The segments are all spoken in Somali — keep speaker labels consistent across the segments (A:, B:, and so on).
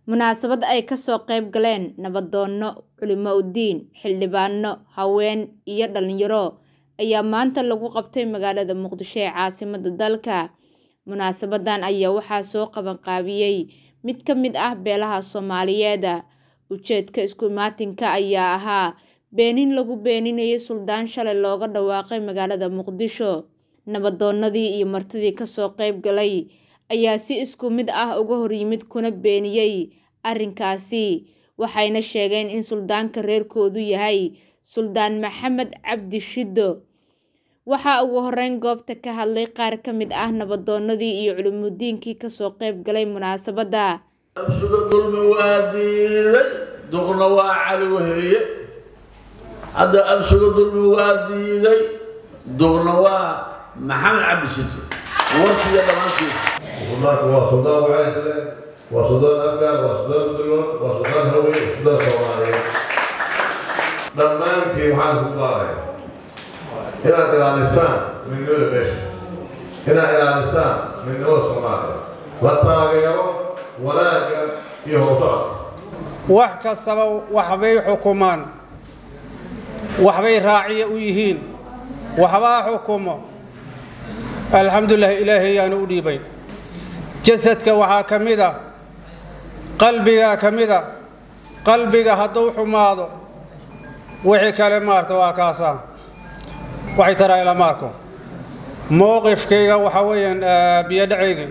A: Munaasabad ay ka soo qayb galeen nabdoonno, culimo diin, xildhibaano, haween iyo dhalinyaro ayaa maanta lagu qabtay magaalada Muqdisho ee caasimadda dalka. Munaasabadan ayaa waxaa soo qabanqaabiyay mid ka mid ah beelaha Soomaaliyeed. Ujeedka isku imaatinka ayaa ahaa beenin lagu beeninayo suldaan shalay looga dhawaaqay magaalada Muqdisho. Nabdoonnadii iyo martidii ka soo qayb galay ayaa si isku mid ah uga horyimid kuna beeniyay arrinkaasi, waxayna sheegeen in suldaanka reerkoodu yahay Suldaan Maxamed Cabdi Shiddo. Waxaa ugu horreyn goobta ka hadlay qaar ka mid ah nabdoonnadii iyo culimooyinkii ka soo qayb galay munaasabadda.
B: absuga dulmi waa diiday duqna waa cali weheliye hadda absuga dulmi waa diiday duqna waa maxamed cabdi shito warkiiyo dhammaantiisa
C: suldaanku waa suldaan wacaysle waa suldaan afgaan waa suldaan dulood waa suldaan hawey waa suldaan soomaaliyeed dhammaantiin waxaan ku qaadaya inaad ilaalisaan midnimada meesha inaad ilaalisaan midnimada soomaaliya la taageero wanaagga iyo hoosocodka
D: wax kastaba waxbay xukumaan waxbay raaciya u yihiin waxbaa xukumo alxamdulilah ilaahay yaanu u dhiibay jasadka waxaa ka mid a qalbigaa ka mid a qalbiga hadduu xumaado wixii kale maarta waa kaasaa waxay taraa ila maarko mowqifkayga waxaa weeyaan biyodhacayga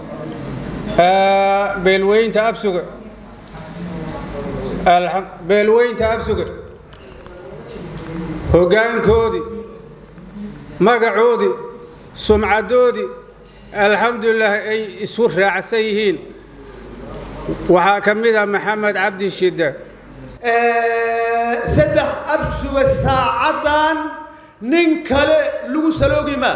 D: beelweynta absuga beelweynta absuga hoggaankoodii magacoodii sumcadoodii alxamdulilah ay isu raacsan yihiin waxaa ka mid a maxamed cabdi shidde
E: saddex absuga saacaddan nin kale lagu saloogi maa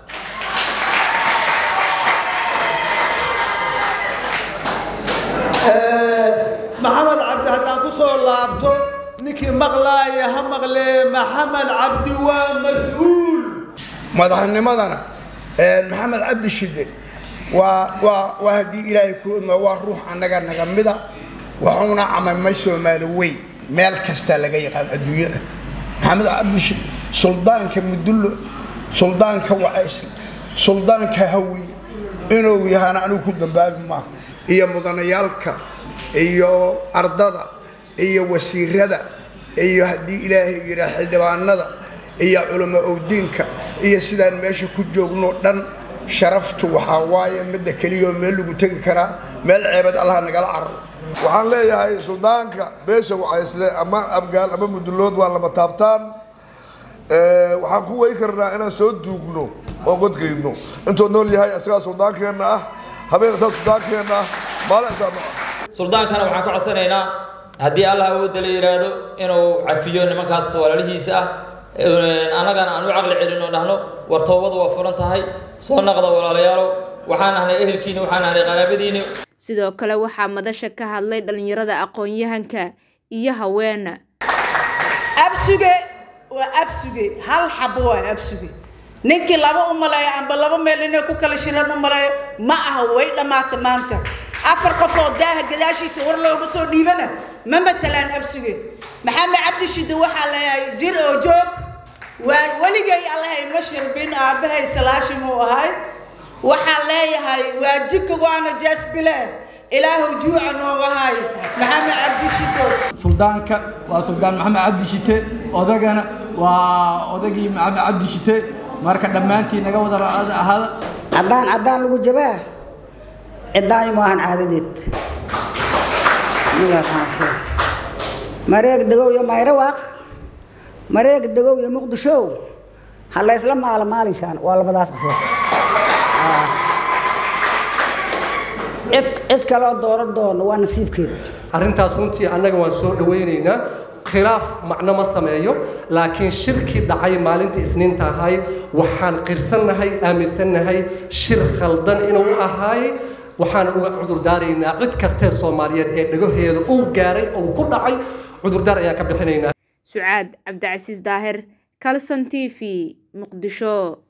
E: maxamed cabdi haddaan ku soo laabto ninkii maqlaaya ha maqlee maxamed cabdi waa mas-uul
F: madaxnimadana maxamed cabdi shide waa waa waa haddii ilaahay ku odma waa ruux annaga naga mida waxuuna camamay soomaali weyn meel kasta laga yaqaan adduunyada maxamed cabdi shide suldaanka mudullo suldaanka wacaysle suldaanka hawiye inuu yahana anigu ku dambaabi maaha iyo mudanayaalka iyo ardada iyo wasiirada iyo haddii ilaahay yidhaa xildhibaanada iyo culamo owdiinka iyo sidaan meesha ku joogno dhan sharaftu waxaa waaye midda keliyaoo meel lagu tegi karaa meel ceebad allah nagala cararo
G: waxaan leeyahay suldaanka beesha wacaysle ama abgaal ama mudullood waa lama taabtaan waxaan ku wey karnaa inaan soo duugno oo godkaydno intuu nool yahay isagaa suldaankeenna ah habeen isaa suldaankeenna ah maalin isaano ah
H: suldaankana waxaan ka codsanaynaa haddii allah awoodda la yidhaahdo inuu cafiyo nimankaas walaalihiisa ah annagana aan u caqli celin oo dhahno war toobadu waa furan tahay soo naqda walaalayaalow waxaan ahnay ehelkiina waxaan ahnay qaraabadiina
A: sidoo kale waxaa madasha ka hadlay dhalinyarada aqoon-yahanka iyo haween
I: absuge waa absuge hal xabo waa absuge ninkii laba u maleeyo amba laba meel inay ku kala shiraan u maleeyo ma aha way dhammaata maanta afar qof oo daaha gadaashiisa war looga soo dhiibana ma matalaan absuge maxamed cabdi shidde waxaa leeyahay jir oo joog waa weligay allahay ma shirbin aabbahay salaashim uu ahay waxaan leeyahay waa jika waana jaasbile ilaahu juuca nooga hay maxamed cabdi shiddo
J: suldaanka waa suldaan maxamed cabdi shite odagana waa odagii maxamed cabdi shite marka dhammaantiin naga wada ahaada
K: caddaan caddaan lagu jabaa ciddaayo maahan caadadeed mareeg degow iyo mayrawaaq mareeg degow iyo muqdisho ha laysla maalo maalinkan waa labadaas qofood cid cid kaloo dooran doono waa nasiibkeeda
L: arrintaas runtii annaga waan soo dhawaynaynaa khilaaf macno ma sameeyo laakiin shirkii dhacay maalintii isniinta ahay waxaan qirsannahay aaminsannahay shir khaldan inuu ahaay waxaan uga cudurdaaraynaa cid kastee soomaaliyeed ee dhagaheeda uu gaaray oo ku dhacay cudurdaar ayaan ka bixinaynaa
A: sucaad cabdicasiis daahir calson t v muqdisho